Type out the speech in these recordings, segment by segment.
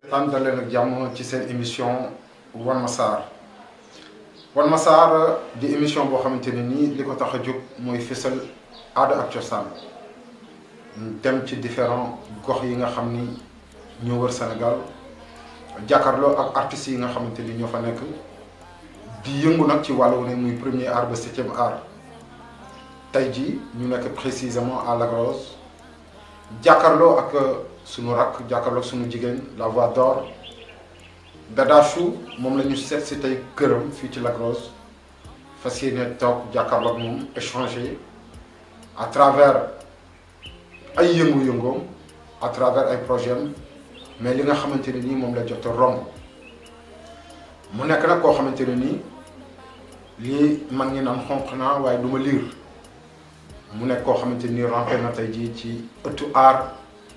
tànn daleen ak jàmm ci seen émission Wan ma Sarr Wan ma Sarr di émission boo xamante ne nii li ko tax a jóg mooy fësal aada ak cosaan dem ci différents gox yi nga xam ni ñoo wër Sénégal jàkkaarloo ak artistes yi nga xamante ni ñoo fa nekk di yëngu nag ci wàllu ne muy premier art ba septième art tey jii ñu nekk précisément à Lac Rose jàkkaarloo ak sunu rakk jàkkaarloo ak sunu jigéen la voix d'or Dada Chou moom la ñu seet si tey këram fii ci Lac Rose fas yéene toog jàkkaarloo ak moom échanger à travers ay yëngu-yëngoom à travers ay projets mais li nga xamante ne nii moom la jot a romb mu nekk nag koo xamante ne nii lii mag ñi naan xonq naa waaye du ma liir mu nekk koo xamante ni rampé na tey jii ci ëttu aar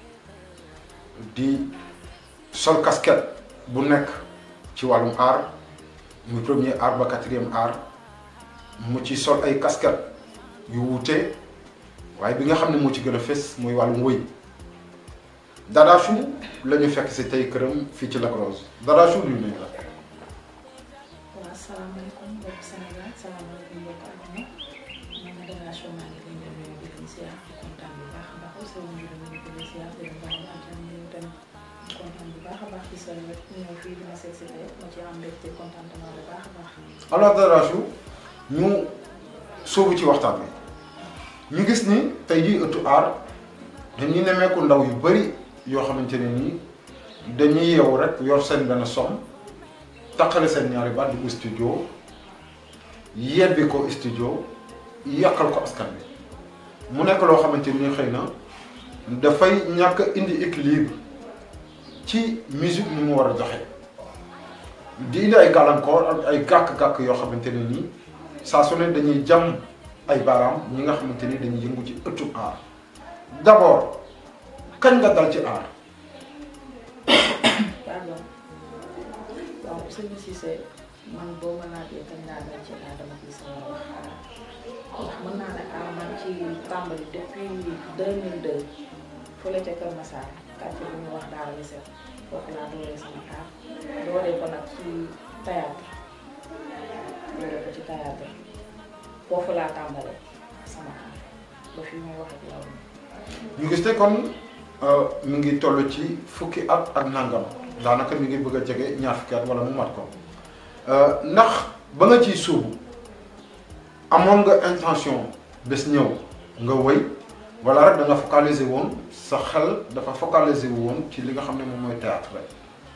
di sol casquette bu nekk ci wàllum aar muy premier aar ba quatrième aar mu ci sol ay casquette yu wuute waaye bi nga xam ne moo ci gën a fës muy wàllum wëy Dada Chou la ñu fekk si tey këram fii ci Lac Rose Dada Chou luy nuyu la. waaw salaamaaleykum mbokk Sénégal salaamaaleykum mbokk àdduna man la Dada Chou maa ngi leen di nuyu di leen ziar di kontaan bu baax a baax aussi ñu ngi leen di leen ziar di leen baax a baax di leen tamit kontaan bu baax a baax ci sa wet ñëw fii di ma seet si tey ma ci am mbégte contentement bu baax a baax. alors Dada Chou ñu sóobu ci waxtaan bi ñu gis ni tey jii ëttu aar dañuy nemmeeku ndaw yu bari yoo xamante ne nii dañuy yeewu rek yor seen benn som taqale seen ñaari baat di ko studio yebbi ko studio yàqal ko askan bi mu nekk loo xamante ni xëy na dafay ñàkk a indi équilibre ci musique ni mu war a joxe di indi ay gàllankoor ak ay gàkk-gàkk yoo xamante ne nii saa su ne dañuy jam ay baaraam ñi nga xamante ni dañuy yëngu ci ëttu aar d'abord kañ nga dal ci aar. pardon waaw sëñ Cissé man boo ma laajee kañ laa dal ci aar dama gis sama wax ndax mën naa ne aar man ci tàmbali depuis 2002 fële ca Kër Massar quartier bu ñuy wax Daara Lisset foofu laa dooree sama aar dooree ko nag ci théâtre dooree ko ci théâtre foofu laa tàmbalee sama aar ba fi may wax ak yow ñu gis ne kon mi ngi toll ci fukki at ak nangam daanaka mi ngi bëgg a jege ñaar fukki at wala mu mat ko ndax ba nga ciy suubu amoon nga intention bés ñëw nga wëy wala rek da nga focaliser woon sa xel dafa focaliser woon ci li nga xam ne moom mooy théâtre rek.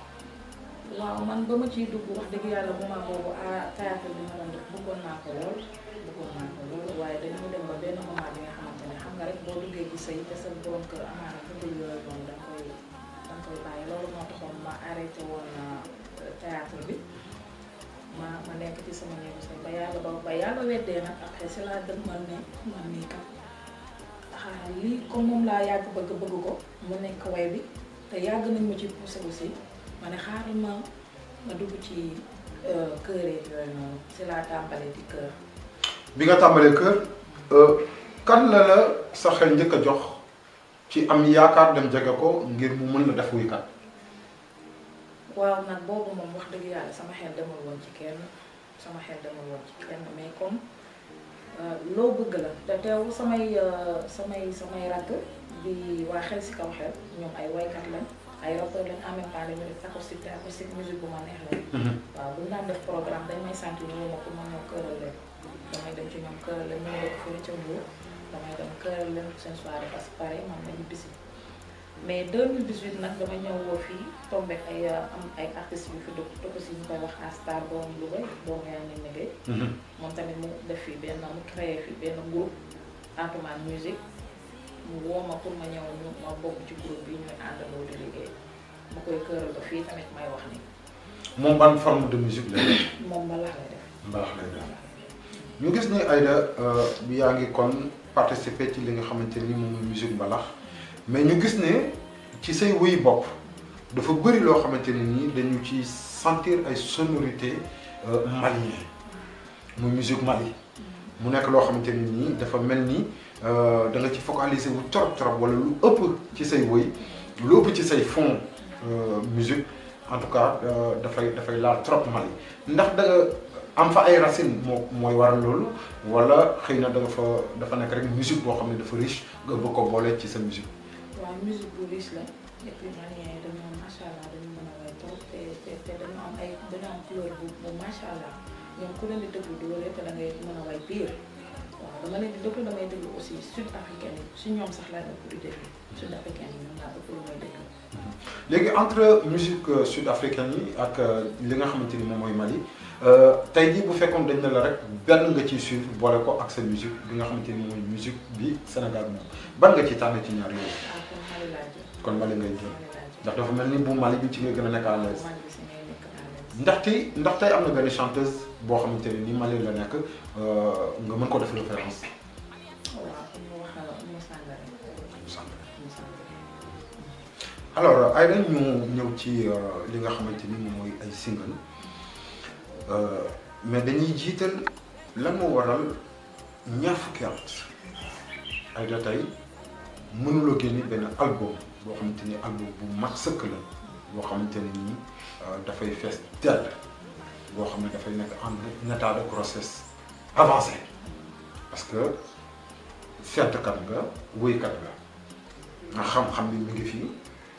waaw man ba ma ciy dugg wax dëgg yàlla moment boobu ah théâtre bi ma doon def bëggoon naa ko lool bëggoon naa ko lool waaye dañoo dem ba benn moment bi nga xamante ne xam nga rek boo duggee ci sëy te sa borom kër amaana bëggul yooyu noonu da nga koy da nga koy bàyyi loolu moo taxoon ma arrêté woon théâtre bi ma ma nekk ci sama néegu sëy ba yàlla ba ba yàlla weddee nag après si laa dem man ne man nii kat xaaral lii comme moom laa yàgg bëgg bëgg ko mu nekk way bi te yàgg nañ ma ci poussé aussi ma ne xaaral ma ma dugg ci kër yeeg yooyu noonu si laa tàmbalee di kër. bi nga tàmbalee kër kan la la sa xel njëkk a jox ci am yaakaar dem jege ko ngir mu mën la def wuykat. waaw nag boobu moom wax dëgg yàlla sama xel demul woon ci kenn sama xel demul woon ci kenn mais comme loo bëgg la te teew samay samay samay rakk di waa xel si kaw xel ñoom ay waykat lañ. ay rappeurs lañ en même temps dañu def acoustique te acoustique musique bu ma neex la. waaw bu ñu daan def programme dañ may sant ñu ma ko ma ñëw këral leen damay dem ci ñoom këral leen ñu ngi dëkk fële ca Mbour damay dem këral leen seen soirée parce que pare man nañu bisi mais 2018 nag dama ñëw woo fii tombé ay am ay artistes yu fi dëkk dëkk si ñu koy wax Astar borom Louga doomu yaa ngi liggéey. moom tamit mu def fii benn mu créé fii benn groupe Atoumane musique mu woo ma pour ma ñëw ñu ma bokk ci groupe bi ñuy àndandoo di liggéey ma koy këral ba fii tamit may wax ni moom ban forme de musique lay def. moom mbalax lay def. mbalax lay def ñu gis ni Aïda yaa ngi kon participer ci li nga xamante ni moom mooy musique mbalax mais ñu gis ne ci say wuy bopp dafa bëri loo xamante ne nii dañu ci sentir ay sonorités malien muy musique Mali mu nekk loo xamante ne nii dafa mel ni da nga ci focaliser wu trop trop wala lu ëpp ci say woy lu ëpp ci say fond musique en tout cas dafay dafay laal trop Mali ndax da nga am fa ay racines moo mooy waral loolu wala xëy na da nga fa dafa nekk rek musique boo xam ne dafa riche nga bëgg ko boole ci sa musique. waaw musique bu riche la et puis Maliens yi dañoo macha allah dañu mën a way trop te te te dañu am ay dañu am couleur bu bu macha allah ñoom ku leen di déglu doole te da ngay mën a way pire waaw dama leen di déglu damay déglu aussi sud africain yi si ñoom sax laa ëpp di déglu sud africain yi ñoom laa ëpp lu may déglu. léegi entre musique sud africaine yi ak li nga xamante ni moom mooy Mali tey jii bu fekkoon dañ ne la rek benn nga ciy suivre boole ko ak sa musique bi nga xamante ni mooy musique bi Sénégal moom ban nga ci tànn ci ñaar yooyu. ah kon Mali laa jël. kon Mali ngay jël Mali laa jël. ndax dafa mel ni bu Mali bi ci nga gën a nekk à l'aise Mali bi si ngay nekk à l'aise. ndax tey ndax tey am na benn chanteuse boo xamante ne ni Mali la nekk nga mën ko def référence. waaw comme ñu wax Oumou Sangaré. Oumou Sangaré. alors ay dañ ñu ñëw ci li nga xamante ni moom mooy ay single mais dañuy jiital lan moo waral ñaar fukki at ay da tey mënuloo génne benn album boo xamante ni album bu mat sëkk la boo xamante ne nii dafay fees dell boo xam ne dafay nekk en état de grossesse avancé parce que fettkat nga wéykat nga nga xam-xam bi mi ngi fii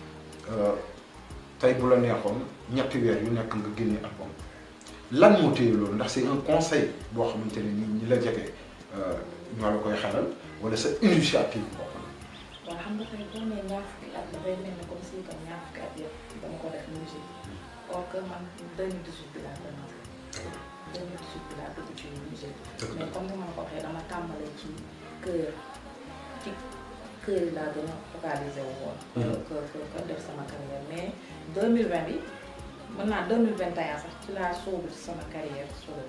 tey bu la neexoon ñetti weer yu nekk nga génne album lan moo téye loolu ndax c'est un conseil boo xamante ne nii ñi la jege ñoo la koy xelal wala sa initiative bopp la. waaw xam nga tey boo nee ñaar fukki at dafay mel ni comme si que ñaar fukki at yëpp dama ko def musique or que man 2018 bi laa commencé 2018 bi laa dugg ci musique mais comme ni ma la ko waxee dama tàmbale ci kër ci kër yi laa gën a focalisé wu woon. que que que def sama carrière mais 2020 bi mën naa 2021 sax ci laa sóobu ci sama carrière solo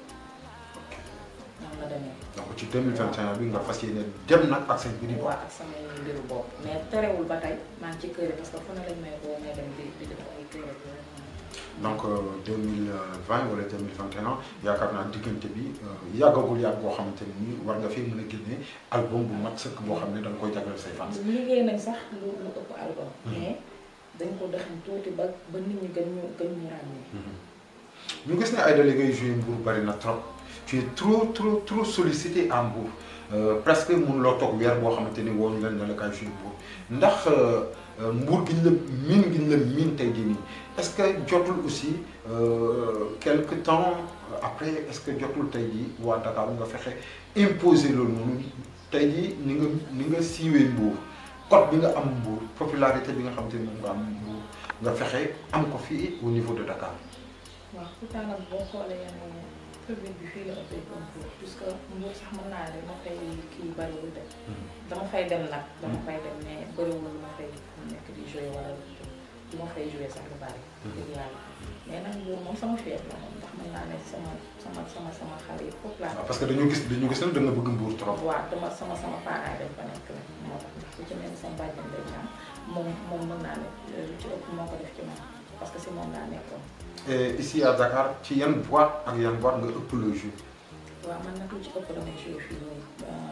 noonu la demee. donc ci 2021 bi nga fas yéene dem nag ak seen biir waaw ak samay mbiru bopp mais terewul ba tey maa ngi ci kër yi parce que fu ne lañ may boo may dem di di def ay kër donc 2020 wala 2021 yaakaar naa diggante bi yàggagul yàgg boo xamante ne nii war nga fi mën a génne album bu mat sëkk boo xam ne da nga koy jagleel say fans. liggéey nañ sax lu lu ëpp album. mais dañ ko dexañ tuuti ba ba nit ñi gën ñu gën ñu ràññee. ñu gis ne Aïda li ngay joué Mbour bari na trop tu es trop trop trop sollicité à Mbour presque mënuloo toog weer boo xamante ni woo ñu leen ne la kaay joué Mbour ndax Mbour gi ñu la miin gi ñu la miin tey jii nii est-ce que jotul aussi quelque temps après est-ce que jotul tey jii waa Dakar nga fexe imposer loolu noonu tey jii ni nga ni nga siiwee Mbour code bi nga am Mbour popularité bi nga xamante ni moom nga am Mbour nga fexe am ko fii au niveau de Dakar. waaw pourtant nag boo xoolee yenn public bi fii la ëppee un peu puisque Mbour sax mën naa ne ma fay kii bariwul de. dama fay dem nag. dama fay dem mais bariwul ma fay nekk di jouer wala du ma fay jouer sax lu bari. dëgg yàlla mais nag Mbour moom sama fief la moom ndax mën naa ne sama sama sama sama xale yi foofu laa. parce que dañu gis dañu gis ne da nga bëgg Mbour trop. waaw dama sama sama parents dañ fa nekk la moo tax ndax ku ci mel ni sama bàjjen day ñaan moom moom mën naa ne lu ci ëpp moo ko def ci man parce que si moom laa nekkoon. et ici à Dakar ci yan boîte ak yan boîte nga ëpp le jeu. waaw man nag lu ci ëpp damay joué fii nii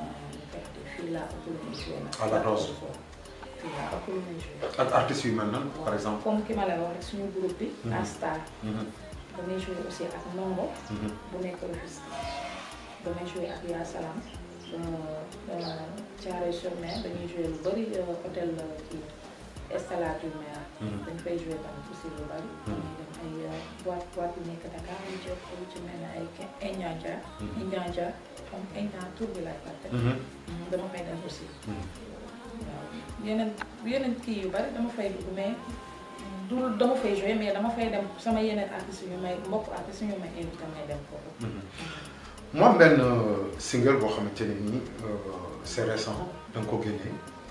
fii laa ëpp lu muy joué nag. à la Rose. fii laa ëpp lu muy joué. ak artistes yu mel nan par exemple. comme ki ma lay wax rek suñu groupe bi. Mhm. à Star. Mhm, damay joué aussi ak Ndongo. mhm. bu nekk Rufisque. damay joué ak Ya Salam. Thiaroye sur Mer dañuy joué lu bëri hôtel kii Estella du Mer. Mhm. dañ fay joué tamit aussi lu bëri. damay dem ay boîte boîte yu nekk Dakar lu ci ëpp lu ci mel ne ay Indianja. Mhm. Indianja comme Indian tur bi laay fàtte. Mhm, dama fay dem aussi. mhm. waaw yeneen yeneen kii yu bari dama fay dugg mais du dama fay joué mais dama fay dem sama yeneen artistes yu may mbokk artistes yu may invité may dem foofu. mu am benn euh, single boo xamante ne nii euh, c'est récent da nga ko génnee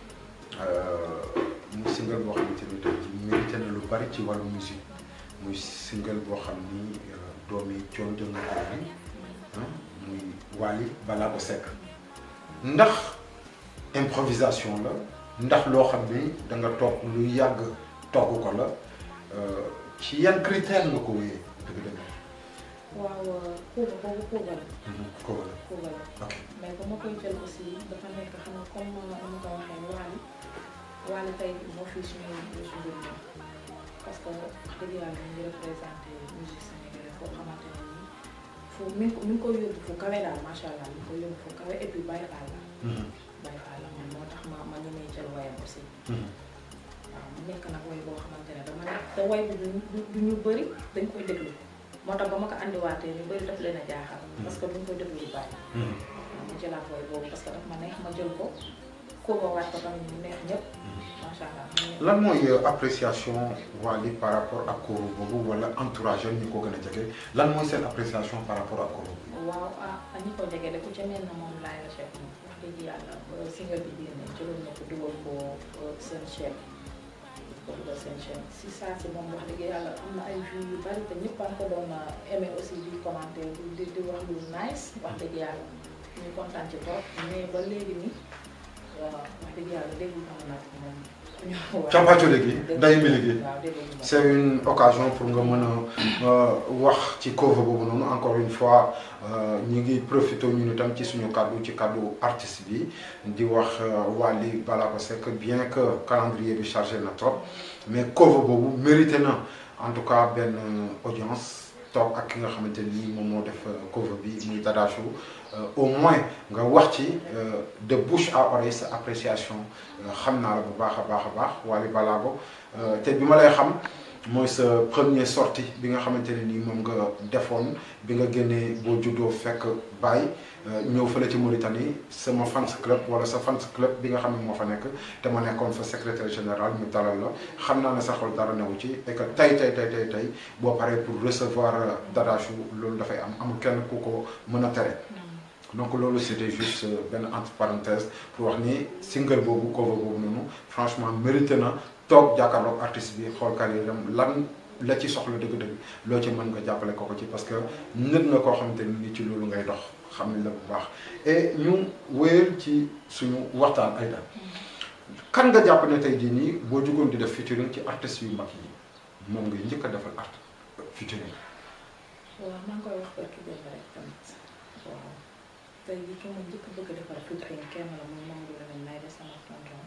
muy single boo xamante ni tey jii mérité na lu bari ci wàllu musique muy single boo xam ni euh, doomi coon jënga ko bi ah muy Wally Ballago Seck ndax improvisation la ndax loo xam ni da nga toog lu yàgg togg ko la euh, ci yan critère nga ko wéyee dëgg-dëgg. waaw Kouba boobu Kouba la ko wala Kouba la ok. mais ba ma koy jël aussi dafa nekk xam nga comme ni ma ko waxee Wally Wally tey moo fi suñu suñu mbir parce que wax dëgg yàlla ñu ngi représenté musique sénégalaise foo xamante ne nii fu mi ngi ko mi ngi koy yóbbu fu kawe daal macha allah mi ngi koy yóbbu fu kawe et puis Baye Fall la. Baye Fall la man moo tax ma ma ñemee jël wayam aussi. waaw mu nekk nag way boo xamante ne dama nekk te way bi du du ñu bëri dañ koy déglu moo tax ba ma ko andiwaatee ñu bëri daf leen a jaaxal. parce que duñ koy déglu lu bari. waaw ma jëlaat way boobu parce que daf ma neex ma jël ko kóoba waat ko tamit mu neex ñëpp macha allah. lan mooy appréciation Wally par rapport ak kóoru boobu wala entourage ñu ko gën a jege lan mooy seen appréciation par rapport ak kóoru waaw ah ñi ko jege de ku ca mel na moom laay la chef moom wax dëgg yàlla ba single bi génne jëloon na ko dugal ko seen chaîne ko dugal seen chaîne si saa si moom wax dëgg yàlla am na ay vues yu bari te ñëpp a ko doon aimé aussi di commenter di di wax lu nice wax dëgg yàlla ñu kontaan ci trop mais ba léegi nii waaw wax dëgg yàlla déglu am nag moom campaaco léegi ndayu mi liggéey waaw déglu c'est une occasion pour nga mën a wax ci cover boobu noonu encore une fois ñi ngi profité ñun itam ci suñu kàddu ci kàddu artiste bi di wax Wally Ballago Seck bien que calendrier bi chargé na trop mais cover boobu mérité na en tout cas benn audience toog ak ki nga xamante ni moom moo def cover bi muy Dadachou au moins nga wax ci de bouche à oreille sa appréciation xam naa la bu baax a baax a baax Wally Ballago te bi ma lay xam mooy sa premier sortie bi nga xamante ne nii moom nga defoon bi nga génnee boo juddoo fekk Baye ñëw fële ci Mauritanie sama fans club wala sa fans club bi nga xam ne moo fa nekk te ma nekkoon fa secrétaire général ñu dalal la xam naa ne sa xol dara newu ci et que tey tey tey tey tey boo paree pour recevoir Dadachou loolu dafay am amul kenn ku ko mën a tere. donc loolu c'était juste benn entre parenthèse pour wax ni single boobu cover boobu noonu franchement mérité na toog jàkkaarloog artiste bi xool carrière am lan la ci soxla dëgg-dëgg loo ci mën nga jàppale ko ko ci parce que nit nga koo xamante ni ci loolu ngay dox xam ne la bu baax et ñu wéyal ci suñu waxtaan ay daal kan nga jàpp ne tey jii nii boo jugoon di def featuring ci artistes yu mag yi moom ngay njëkk a defal art featuring. waaw maa ngi koy wax barki démb rek tamit waaw. tey jii ki ma njëkk bëgg defar featuring kenn la muy Mamadou Lamine may de sama tonton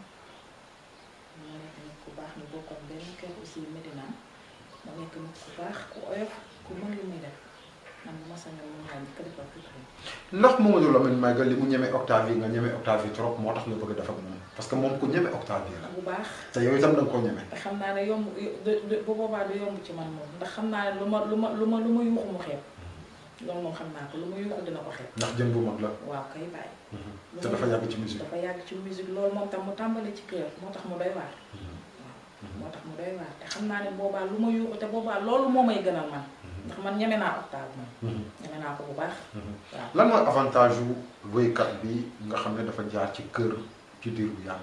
mu nekk nit ku baax ñu bokkoon benn kër aussi Medina mu nekk nit ku baax ku oyof ku mën li muy def man bu ma sañoon moom laa njëkk defar featuring ndax Mamadou Lamine Maïga li mu ñeme octave yi nga ñeme octave yi trop moo tax nga bëgg a def ak moom parce que moom ku ñeme octave yi la bu baax te yow itam da nga koo ñeme. te xam naa ne yomb bu boobaa du yomb ci man moom ndax xam naa ne lu ma lu ma lu ma lu ma yuuxu mu xeeb loolu moom xam naa ko lu ma yuuxu dina ko xeeb ndax jën bu mag la. waaw kay bàyyi te dafa yàgg ci musique. dafa yàgg ci musique loolu moom tam mu tàmbali ci kër moo tax mu doy waar moo tax mu doy waar te xam naa ne boobaa lu ma yuuxu te boobaa loolu moo may gënal man ndax man ñeme naa octave moom ñeme naa ko bu baax waaw lan mooy avantage yu wéykat bi nga xam ne dafa jaar ci kër ci diir bu yàgg.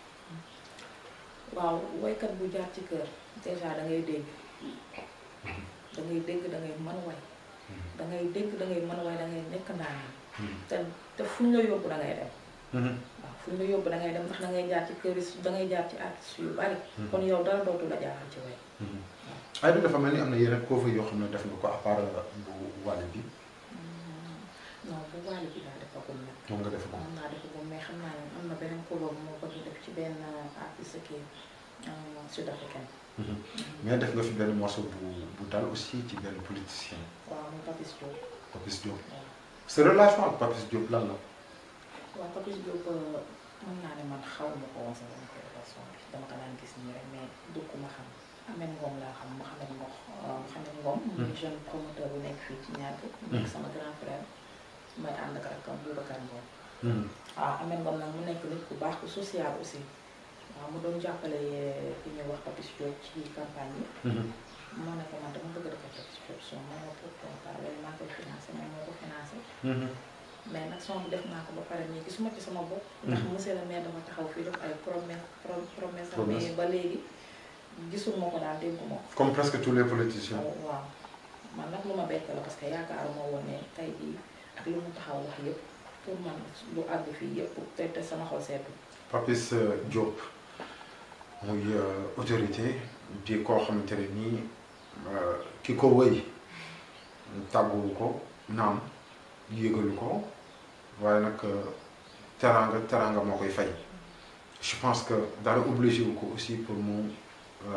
waaw woykat bu jaar ci kër déjà da ngay dégg da ngay dégg da ngay mën way da ngay dégg da ngay mën way da ngay nekk ndaan te te fu ñu la yóbbu da ngay dem waaw fu ñu la yóbbu da ngay dem ndax da ngay jaar ci kër yi da ngay jaar ci artistes yu bari kon yow dara dootu la jaaxal ci way ay du dafa mel ni am na yeneen cover yoo xam ne def nga ko à part bu Wally bi non bu Wally bi laa defagum nag moom nga def ko. moom naa defagum mais xam naa ne am na beneen cover bu moo bëgg def ci benn artiste kii sud africain mais def nga fi benn morceau bu bu dal aussi ci benn politicien waaw muy Papis Diop Papis Diop waaw sa relation ak Papis Diop lan la. waaw Papis Diop mën naa ne man xaw ma ko woon sa dama ko relation bi dama ko daan gis nii rek mais du ku ma xam Ameth Ngom laa xam Mouhamed Ngom Mouhamed Ngom muy jeune promoteur bu nekk fii ci ñaar nekk sama grand frère may ànd ak rakam Boubacar Ngom waaw Ameth Ngom nag mu nekk nit ku baax ku social aussi waaw mu doon jàppale ki ñuy wax Papis Diop ci campagne yi moo ne ko man dama bëgg dafa Papis Diop son ma ne ko pourquoi loolu maa koy financé moom moo ko financé mais nag son bi def naa ko ba pare nii gisuma ci sama bopp ndax monsieur le maire dafa taxaw fii def ay promesse promesse mais ba léegi gisuma ko daal dégguma ko comme presque tous les politiciens. waaw man nag lu ma bett la parce que yaakaaruma woon ne tey jii ak lu mu taxaw wax yëpp pour man lu àgg fii yëpp te te sama xol seetu Papis Diop muy autorité di koo xamante ne nii ki ko wëy tàgguwu ko naam yégalu ko waaye nag teraanga teraanga moo koy fay je pense que dara obligé wu ko aussi pour mu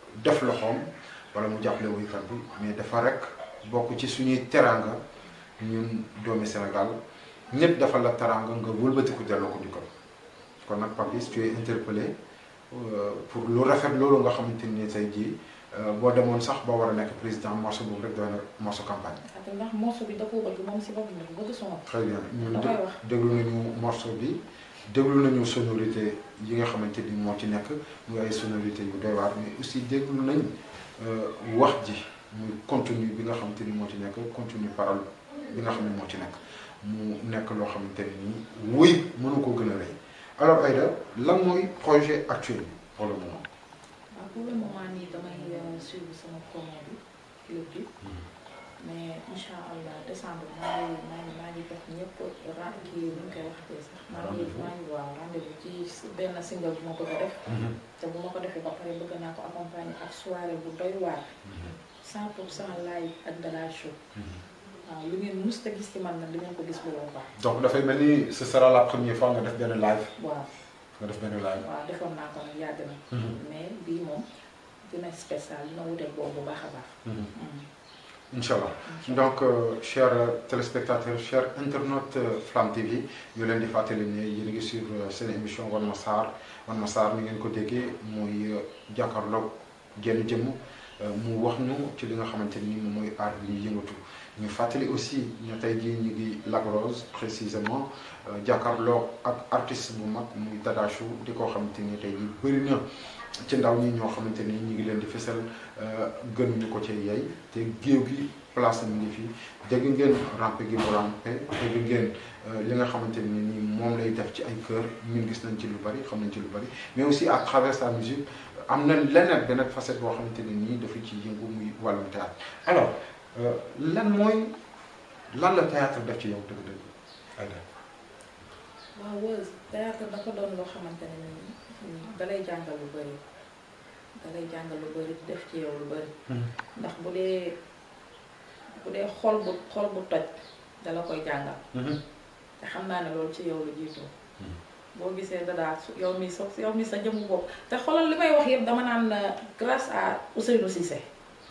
def loxoom wala mu jàppale woykat bi mais dafa rek bokk ci suñuy teraanga ñun doomi Sénégal ñëpp dafa la teraanga nga wëlbatiku delloo ko njukkal kon nag Papis tu es interpellé pour lu rafet loolu nga xamante ni tey jii boo demoon sax ba war a nekk président morceau boobu rek doy na morceau campagne. ak ndax morceau bi da koo bëgg moom si boppam dafa bëgg son. très bien ñun da koy wax déglu nañu morceau bi déglu nañu sonorité yi nga xamante ni moo ci nekk muy ay sonorité yu doy waar mais aussi déglu nañ wax ji muy contenu bi nga xamante ni moo ci nekk contenu parole bi nga xam ne moo ci nekk mu nekk loo xamante ne nii wuy mënu ko gën a rëy alors Aïda lan mooy projet actuel bi pour le moment. waaw pour le moment nii damay suivre sama promo bi clip bi mais incha allah décembre maa ngi maa ngi maa ngi jox ñëpp ra kii nu ñu koy waxatee sax. maa ngi maa ngi waaw rendez-vous ci benn single bu ma bëgg a def. te bu ma ko defee ba pare bëgg naa ko accompagner ak soirée bu doy waar. 100 pour cent live ak Dada Show. waaw lu ngeen mus a gis ci man nag di ngeen ko gis bu boobaa. donc dafay mel ni ce sera la première fois nga def benn live. waaw nga def benn live. waaw defoon naa ko nag yàgg na. mais bii moom dina spécial dina wuteeg boobu bu baax a baax. incha allah donc euh, chers téléspectateurs chers internautes euh, Flamme TV ñu leen di fàttali ne yéen a ngi suivre seen émission Wan Ma Sarr Wan Ma Sarr ni ngeen ko déggee mooy jàkkaarloog genn jëmm mu wax ñu ci li nga xamante ni moom mooy aar bi ñuy yëngatu ñu fàttali aussi ñu tey jii ñu ngi Lac Rose précisément jàkkaarloog ak artiste bu mag muy Dada Show di ko xamante ni tey jii bëri na ci ndaw ñi ñoo xamante ni ñu ngi leen di fësal gënuñu ko ci yey te géew gi place mi ngi fi dégg ngeen rampe gi mu rampe dégg ngeen li nga xamante ni nii moom lay def ci ay kër ñun gis nañ ci lu bari xam nañ ci lu bari mais aussi à travers sa musique am na leneen beneen facette boo xamante ne nii dafa ci yëngu muy wàllum théâtre alors lan mooy lan la théâtre def ci yow dëgg-dëgg Aïda waaw Weuz théâtre dafa doon loo xamante ne nii dalay jàngal lu bëri dalay jàngal lu bëri def ci yow lu bëri ndax bu dee bu dee xol bu xol bu toj dala koy jàngal te xam naa ne loolu ci yow lu jiitoo boo gisee dadaa su yow mi sa yow mi sa jëmu bopp te xoolal li may wax yëpp dama naan grâce à Ousseynou Cissé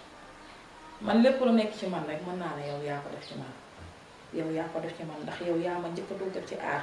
man lépp lu nekk ci man rek mën naa ne yow yaa ko def ci man yow yaa ko def ci man ndax yow yaa ma njëkk a duggal ci aar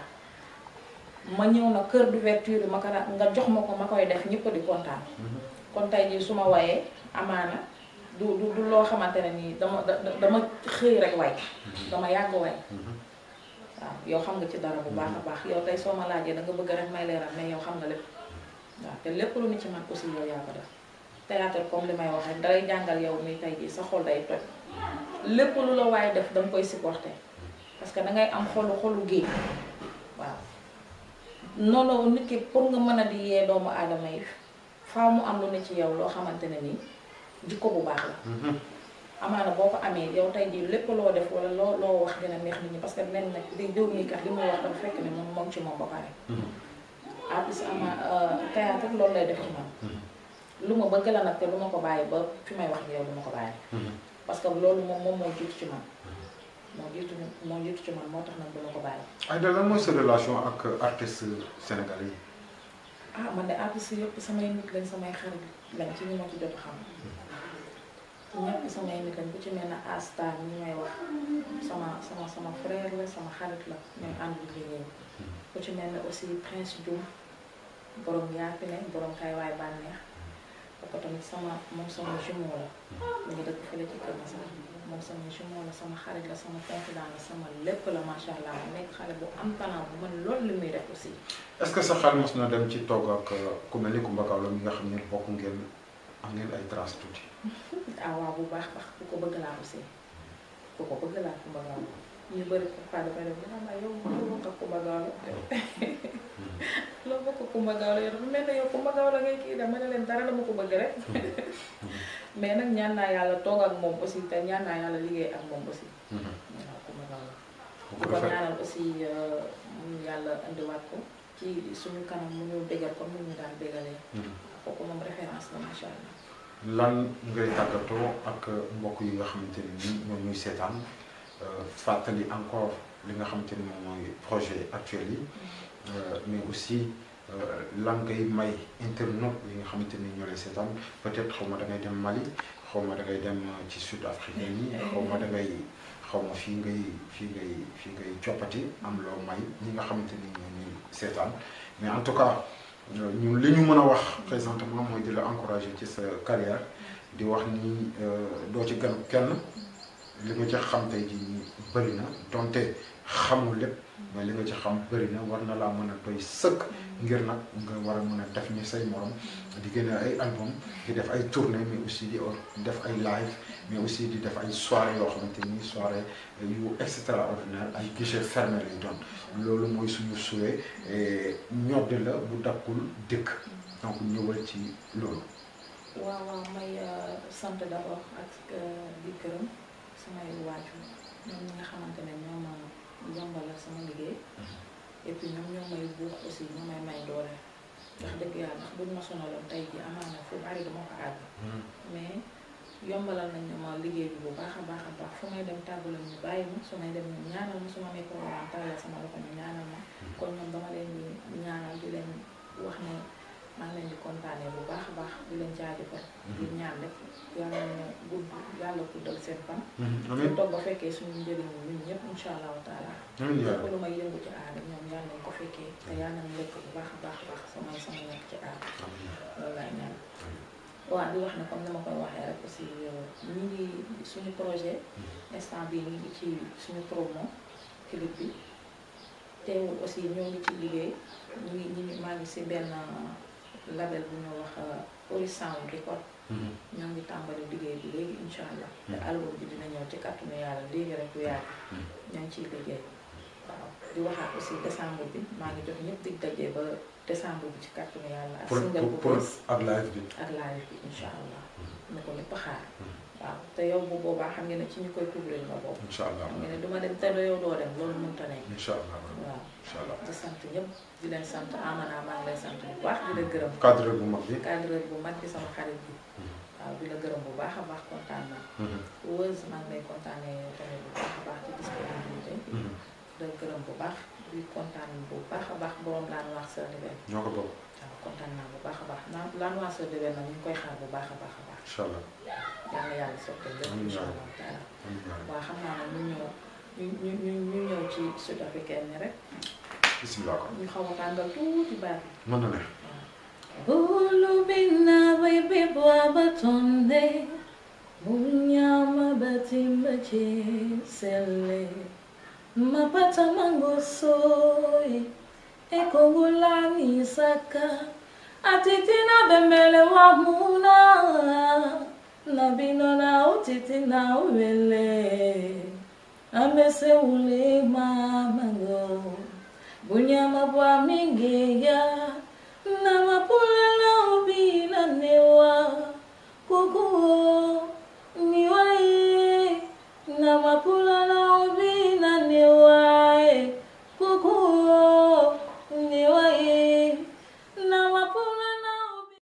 ma ñëw na kër d'ouverture bi ma ko nga jox ma ko ma koy def ñëpp di kontaan kon tey jii su ma wayee amaana du du du loo xamante ne nii dama dama xëy rek way dama yàgg way waaw yow xam nga ci dara bu baax a baax yow tey soo ma laajee da nga bëgg rek may leeral mais yow xam nga lépp waaw te lépp lu ni ci man aussi yow yaa ko def théâtre comme li may wax rek dalay jàngal yow mi tey jii sa xol day toj lépp lu la waaye def danga koy supporter parce que dangay am xolu xolu géej waaw noonu nit ki pour nga mën a di yee doomu aadama yi faaw mu am lu ne ci yow loo xamante ne nii jikko bu baax la amaana boo ko amee yow tey jii lépp loo def wala loo loo wax dina neex nit ñi parce que dinañ nag di diw mii kat li muy wax dafa fekk ne moom moom ci moom ba pare artiste ama théâtre loolu lay def ci man lu ma bëgg la nag te lu ma ko bàyyi ba fi may wax ak yow du ma ko bàyyi parce que loolu moom moom moo jiitu ci man moo jiitu moo jiitu ci man moo tax nag du ma ko bàyyi Aïda lan mooy sa relation ak artiste sénégalais yi ah man de artiste yëpp samay nit lañ samay xarit lañ ci ñu ma ci jot a xam ñëpp samay nit lañ ku ci mel ne Asta ñi may wax sama sama sama frère la sama xarit la ñooy ànd di liggéey ku ci mel ne aussi Prince Diouf borom yaapi ne borom kay waay bànneex kooku tamit sama moom sama jumeau la mu ngi dëkk fële ci Kër Masar moom sama jumeau la sama xarit la sama confident la sama lépp la macha allah mu nekk xale bu am talent bu mën loolu li muy def aussi. est-ce que sa xel mos na dem ci togg ak ku mel ni Coumba Gawlo mi nga xam ne bokk ngeen am ngeen ay traces tuuti. ah waaw bu baax baax ku ko bëgg laa aussi ku ko bëgg laa Coumba Gawlo ñu bëri parfois dafay def dina yow loo bokk ak Coumba Gawlo loo bokk ak Coumba Gawlo yow dafa mel ne yow Coumba Gawlo ngay kii dama ne leen dara dama ko bëgg rek mais nag ñaan naa yàlla toog ak moom aussi te ñaan naa yàlla liggéey ak moom aussi. waaw Coumba Gawlo di ko ñaanal aussi mu yàlla indiwaat ko ci suñu kanam mu ñu bégal comme ni ñu daan bégalee. kooku moom référence la macha allah. lan ngay tàggatoo ak mbokk yi nga xamante ne nii ñoom ñuy seetaan fàttali encore li nga xamante ni moom mooy projet actuel yi mais aussi lan ngay may internaute yi nga xamante ni ñoo lay seetaan peut-être xaw ma da ngay dem Mali xaw ma da ngay dem ci sud africain yi xaw ma da ngay xaw ma fii ngay fii ngay fii ngay coppati am loo may ñi nga xamante ni ñoo ñuy seetaan mais en tout cas ñun li ñu mën a wax présentement mooy di la encourager ci sa carrière di wax ni doo ci gan kenn li nga ci xam tey jii nii bëri na donte xamul lépp mais li nga ci xam bëri na war na laa mën a doy sëkk ngir nag nga war a mën a def ni say morom di génne ay album di def ay tournée mais aussi di def ay live mais aussi di def ay soirée yoo xamante ni soirée yu extraordinaire ay guichet fermé lay doon loolu mooy suñu souhait ñodd la bu dakkul dëkk donc ñëwal ci loolu waaw waaw may sant d'abord ak di gërëm samay waajur ñoom ñi nga xamante ne ñoo ma yombalal sama liggéey et puis ñoom ñoo may buux aussi ñoo may may doole ndax dëgg yàlla ndax buñ ma sonaloon tey ji amaana fu bari dama ko àgg mais yombalal nañ ne ma liggéey bi bu baax a baax a baax fu may dem tàggu la ñu bàyyi ma su may dem ñu ñaanal ma su ma nekkoo waan tàllal sama loxo ñu ñaanal ma kon ñoom dama leen di ñaanal di leen wax ne maa ngi leen di kontaanee bu baax a baax di leen jaajëfal di ñaan rek yàlla na gudd yàlla guddal seen fan ñu toog ba fekkee suñu njëriñ ñun ñëpp insha allahu taala lépp lu may yëngu ci aada ñoom yàlla nañ ko fekkee te yàlla nañ lekk bu baax a baax a baax samay sama nekk ci aada loolu laay ñaan waaw di wax ne comme ni ma koy waxee rek aussi ñu ngi suñu projet instant bii ñu ngi ci suñu promo clip bi teewul aussi ñoo ngi ci liggéey ñu ngi ñu ngi maa ngi si benn label bu ñu wax Ori Sound Record ñoo ngi tàmbali liggéey bi léegi incha allah te album bi dina ñëw ci kàttanu yàlla léegi rek bu yàgg ñoo ngi ciy liggéey waaw di waxaat aussi décembre bi maa ngi jox ñëpp dig dajee ba décembre bi ci kàttanu yàlla ak single bu bees ak live bi ak live bi incha allah na ko lépp xaar waaw te yow bu boobaa xam nga ne ci ñu koy couvrir nga boobu incha allah xam nga ne duma dem te doo yow doo dem loolu mënta nekk incha allah waaw incha allah di sant ñëpp di leen sant amana maa ngi lay sant bu baax di la gërëm cadre bu mag bi cadreur bu mag bi sama xarit bi waaw di la gërëm bu baax a baax kontaan naa Weuz maa ngi lay kontaanee tamit bu baax a baax ci disponibilité di la gërëm bu baax di kontaan bu baax a baax borom laan wax sa libel ñoo ko bokk waaw kontaan naa bu baax a baax naan laan wax sa libel nag ñu ngi koy xaar bu baax a baax a baax incha allah yàlla yàlla sottal lépp Amiin incha yaa allah taala amiin yaa rabbi. waaw xam naa ne ñu ñëw ñu ñu ñu ñu ñëw ci sud africaine ni rek bisimilah ko ñu xaw a tàngal tuuti baat bi mën na ne Ulubina baby batonde Munyama batimba chisele Mapata mangosoi Ekongulani saka Atitina bembele wa muna Nabino na utiti na uwele Amese ule mamango Bunyama bwa mingi ya